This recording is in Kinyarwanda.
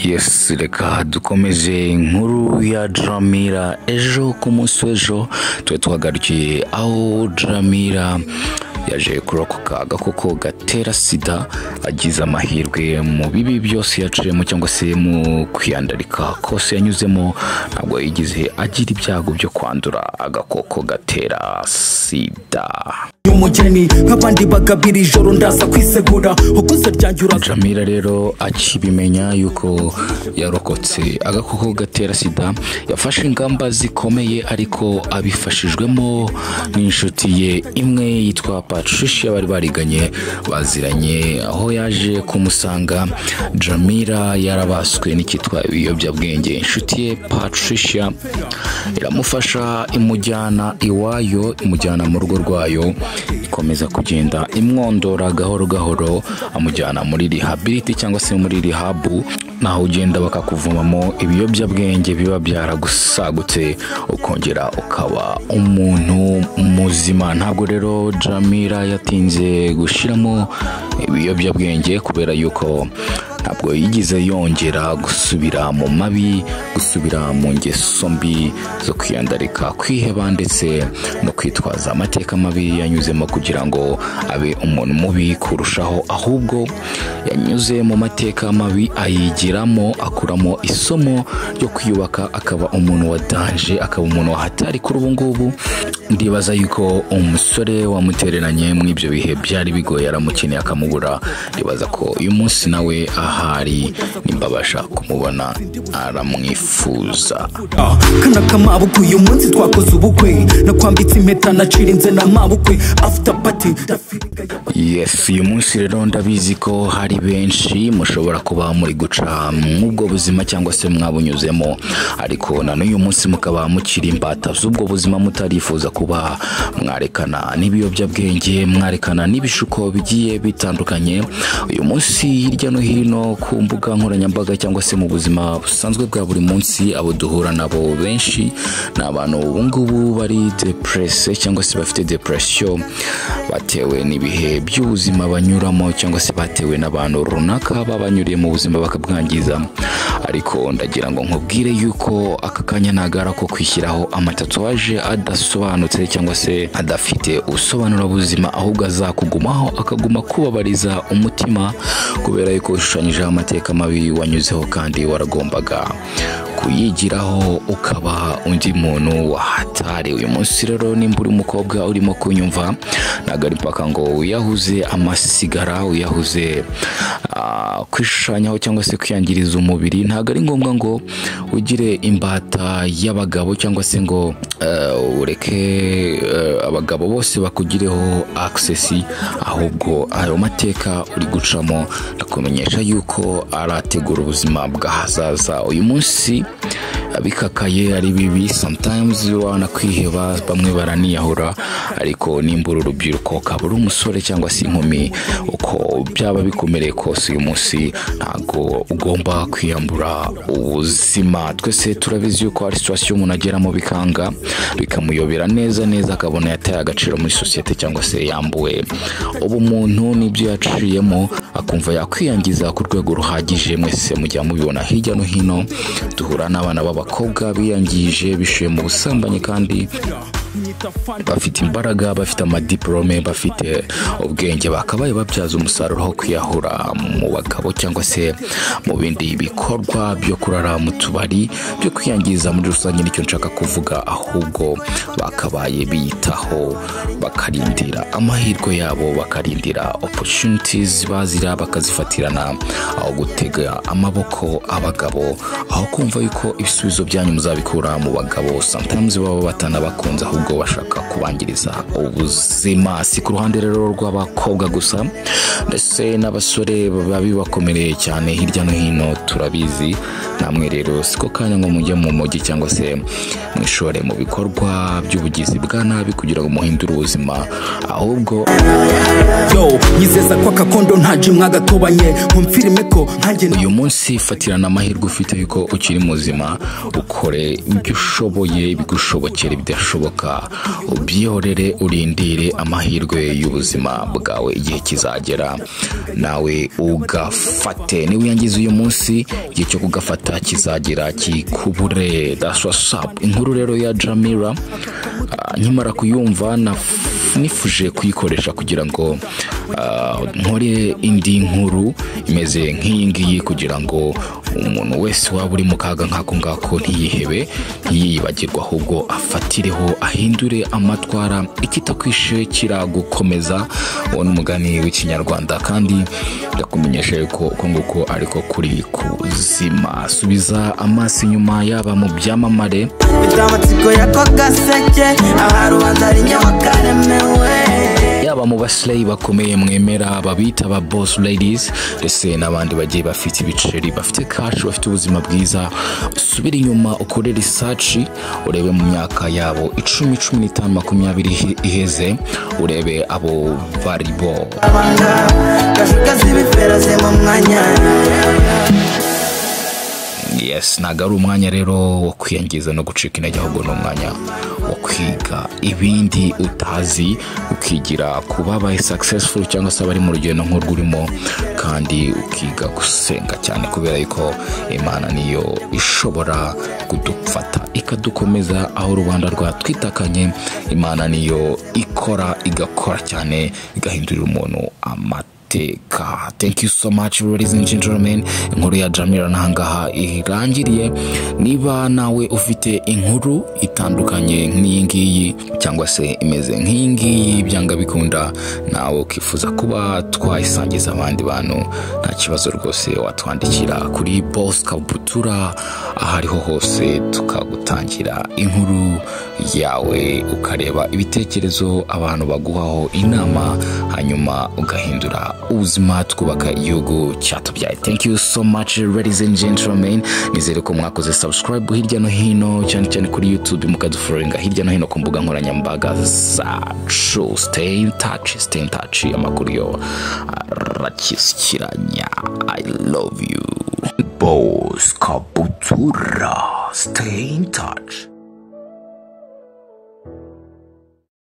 yesi reka dukomeje inkuru ya Dramira ejo ku munsi w'ejo tuba twagarukiye aho Dramira yaje kurokoka agakoko gatera sida agize amahirwe mu bibi byose yaciyemo cyangwa se mu kwiyandarika kose yanyuzemo ntabwo yigize agira ibyago byo kwandura agakoko gatera sida umugeni nk'abandi bagabira ijoro ndaza kwisegura ukuze ryanjye uraza Jamila rero akibimenya yuko yarokotse agakoko gatera sida yafashe ingamba zikomeye ariko abifashijwemo n'inshuti ye imwe yitwa Patricia bari bariganye baziranye aho yaje kumusanga Jamila yarabaswe n'icyitwa ibiyobyabwenge inshuti ye Patricia iramufasha imujyana iwayo imujyana mu rugo rwayo ikomeza kugenda imwondora gahoro gahoro amujyana muri rihabiriti cyangwa se muri rihabu naho ugenda bakakuvumamo ibiyobyabwenge biba byaragusagutse ukongera ukaba umuntu muzima ntabwo rero jamira yatinze gushyiramo ibiyobyabwenge kubera yuko ntabwo yigize yongera gusubira mu mabi gusubira mu ngeso mbi zo kwiyandarika kwiheba ndetse no kwitwaza amateka mabi yanyuzemo kugira ngo abe umuntu mubi kurushaho ahubwo yanyuze mu mateka mabi ayigiramo akuramo isomo ryo kwiyubaka akaba umuntu wa danje akaba umuntu wahatari kuri ubu ngubu ndibaza yuko umusore wamutereranye muri ibyo bihe byari bigoye aramukeneye akamubura ndibaza ko uyu munsi nawe ahari nimba abasha kumubona aramwifuza Ah, kana kamabukwe uyu munsi twakoze ubukwe nakwambitse impeta nacirinze na mabukwe after party ndafiriga ya- yes uyu munsi rero ndabizi ko hari benshi mushobora kuba muri guca mw'ubwo buzima cyangwa se mwabunyuzemo ariko na n'uyu munsi mukaba mukiri imbata z'ubwo buzima mutarifuza kuba mwarekana n'ibiyobyabwenge mwarekana n'ibishuko bigiye bitandukanye uyu munsi hirya no hino ku mbuga nkoranyambaga cyangwa se mu buzima busanzwe bwa buri munsi abo duhura nabo benshi ni abantu ubu ngubu bari deprese cyangwa se bafite depresiyo batewe n'ibihe by'ubuzima banyuramo cyangwa se batewe n'abantu runaka babanyuriye mu buzima bakabwangiza ariko ndagira ngo nkubwire yuko aka kanya nagara ko kwishyiraho amatatuwaje adasobanutse cyangwa se adafite ubusobanuro buzima ahubwo azakugumaho akaguma kubabariza umutima kubera yuko ushushanyijeho amateka mabi wanyuzeho kandi waragombaga kuyigiraho ukaba undi muntu wahatari uyu munsi rero nimba uri umukobwa urimo kunyumva ntabwo ari mpaka ngo wiyahuze amasigara wiyahuze ah, kwishushanyaho cyangwa se kwiyangiriza umubiri ntabwo ari ngombwa ngo ugire imbata y'abagabo cyangwa se ngo eh, ureke eh, abagabo bose bakugireho agisesi ahubwo ayo mateka uri gucamo ndakumenyesha yuko arategura ubuzima bw'ahazaza uyu munsi abikakaye ari bibi sometimes wana kwiheba bamwe baraniyahura ariko nimbura urubyiruko ukaba uri umusore cyangwa se inkumi uko byaba bikomereye kose uyu munsi ntabwo ugomba kwiyambura ubuzima twese turabizi yuko hari situwasiyo umuntu ageramo bikanga bikamuyobera neza neza akabona yataye agaciro muri sosiyete cyangwa se yambuwe ubumuntu n'ibyo yaciyemo akumva yakwiyangiza ku rwego ruhagije mwese mujya mubibona hirya no hino duhura n'abana b'abakobwa biyangije bishuye mu busambanyi kandi bafite imbaraga bafite amadiporome bafite ubwenge bakabaye babyaza umusaruro aho kwiyahura mu bagabo cyangwa se mu bindi bikorwa byo kurara mu tubari byo kwiyangiza muri rusange nicyo nshaka kuvuga ahubwo bakabaye biyitaho bakarindira amahirwe yabo bakarindira opportunities bazira bakazifatirana aho gutega amaboko abagabo aho kumva yuko ibisubizo byanyu muzabikura mu bagabo sometimes baba batanabakunze ahubwo bashaka kubangiriza ubuzima si ku ruhande rero rw'abakobwa gusa ndetse n'abasore baba bibakomereye cyane hirya no hino turabizi namwe rero siko kanya ngo mujye mu mujyi cyangwa se mwishore mu bikorwa by'ubugizi bwa nabi kugira ngo muhindure ubuzima ahubwo yo nyizeza ko akakondo ntaje mwagakobanye nkumfirime ko nkanjye uyu munsi fatirana amahirwe ufite yuko ukiri muzima ukore ibyo ushoboye bigushobokere bidashoboka ubyihorere urindire amahirwe y'ubuzima bwawe igihe kizagera nawe ugafate niba uyangiza uyu munsi igihe cyo kugafata kizagera kikubure daswasapu inkuru rero ya jamira ah, nkimara kuyumva na nifuje kuyikoresha kugira ngo ah, nkore indi nkuru imeze nk'iyi ngiyi kugira ngo umuntu wese waba uri mu kaga nk'ako ngako ntiyihebe ntiyibagirwe ahubwo afatireho ahindure amatwara ikitakwishe kiragukomeza uwo ni umugani w'ikinyarwanda kandi ndakumenyesha ko uko nguko ariko kuri kuzima subiza amaso inyuma yaba mu byamamare Inshamutiko y'ako gaseke Aha rubanza ari nyabakaremewe yaba mu basileyi bakomeye mwemera babita ba boss ladies ndetse n'abandi bagiye bafite ibiceri bafite kashi bafite ubuzima bwiza usubire inyuma ukore risaci urebe mu myaka yabo icumi cumi n'itanu makumyabiri ihi- iheze urebe abo baribo Abanga Gashuka z'ibifera ze mu mwanya yes ntabwo ari umwanya rero wo kwiyangiza no gucika intege ahubwo ni umwanya wo kwiga ibindi utazi ukigira ku babaye successful cyangwa se abari mu rugendo nk'urwurimo kandi ukiga gusenga cyane kubera yuko imana niyo ishobora kudufata ikadukomeza aho rubanda rwatwitakanye imana niyo ikora igakora cyane igahindurira umuntu amata iteka thank you so much ladies and gentlemen inkuru ya jamira nahangaha irangiriye niba nawe ufite inkuru itandukanye nk'iyi ngiyi cyangwa se imeze nk'iyi ngiyi byanga bikunda nawe ukifuza kuba twayisangiza abandi bantu nta kibazo rwose watwandikira kuri boss kabutura aho ariho hose tukagutangira inkuru yawe ukareba ibitekerezo abantu baguhaho inama hanyuma ugahindura ubuzima twubaka igihugu cyatubyaye thank you so much ladies and gentlemen nizere ko mwakoze subscribe hirya no hino cyane cyane kuri youtube mukaduforinga hirya no hino ku mbuga nkoranyambaga zacu stay in touch stay in touch amakuru yo arakishyikiranya i love you boss kabutura stay in touch